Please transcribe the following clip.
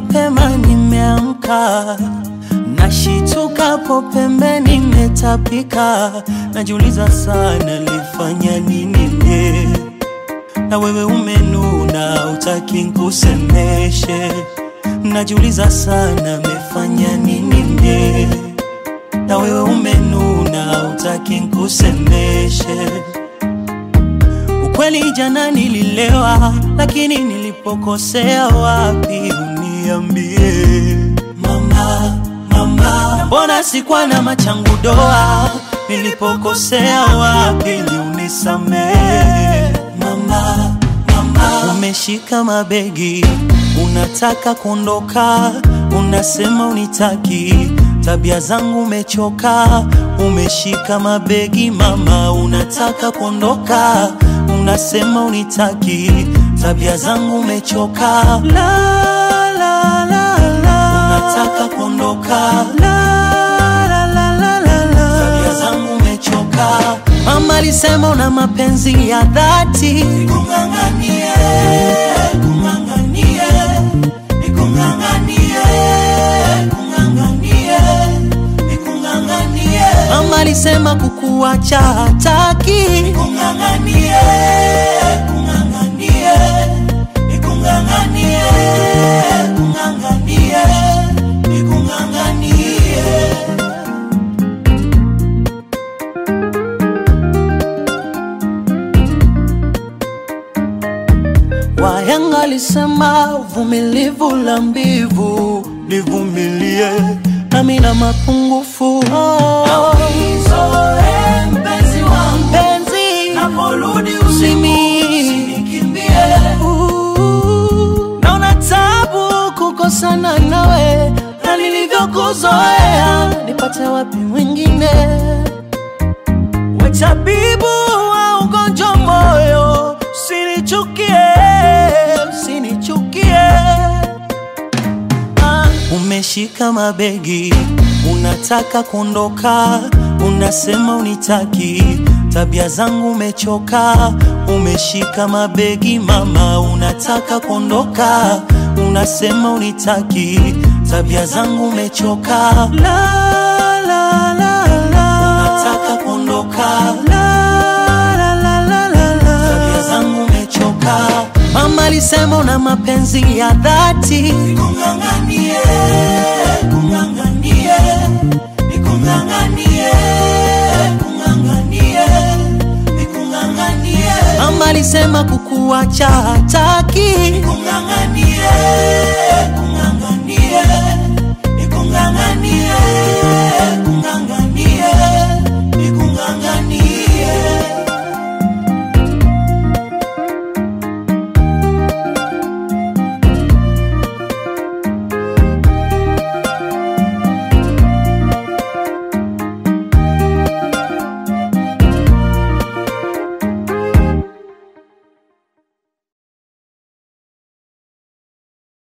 mapema nimeamka, nashitukapo pembeni nimetapika, najiuliza sana nilifanya nini leo na wewe umenuna, utaki nkusemeshe. Najiuliza sana mefanya nini mie, na wewe umenuna, utaki nkusemeshe. Ukweli jana nililewa, lakini nilipokosea wapi uniambie mama, mama. Mbona sikuwa na machangu doa, nilipokosea wapi ni unisamee mama, mama. Umeshika mabegi, unataka kuondoka, unasema unitaki, tabia zangu umechoka. Umeshika mabegi mama, unataka kuondoka, unasema unitaki, tabia zangu umechoka. La, la, la, la. Unataka kuondoka la, la, la, la, la, la. tabia zangu umechoka. Mama alisema una mapenzi ya dhati, nikung'ang'anie, kung'ang'anie, nikung'ang'anie, kung'ang'anie, nikung'ang'anie. Mama alisema kukuacha hataki, nikung'ang'anie, kung'ang'anie, nikung'ang'anie, kung'ang'anie, nikung'ang'anie. Wayanga alisema uvumilivu la mbivu, nivumilie nami na mapungufu oh. mpenzi wangu, mpenzi, naporudi usinikimbie. Uh, Naona tabu kukosana nawe na nilivyokuzoea, nipate wapi mwingine? We tabibu wa ugonjwa moyo, usinichukie, usinichukie. Ah, Umeshika mabegi, unataka kuondoka, unasema unitaki, tabia zangu umechoka. Umeshika mabegi mama, unataka kuondoka, unasema unitaki, tabia zangu umechoka. La, la, la, la. Unataka kuondoka la, la, la, la, la, la. tabia zangu umechoka. Mama alisema una mapenzi ya dhati, nikung'ang'anie, kung'ang'anie, nikung'ang'anie, kung'ang'anie, nikung'ang'anie. Mama alisema kukuacha hataki, nikung'ang'anie, kung'ang'anie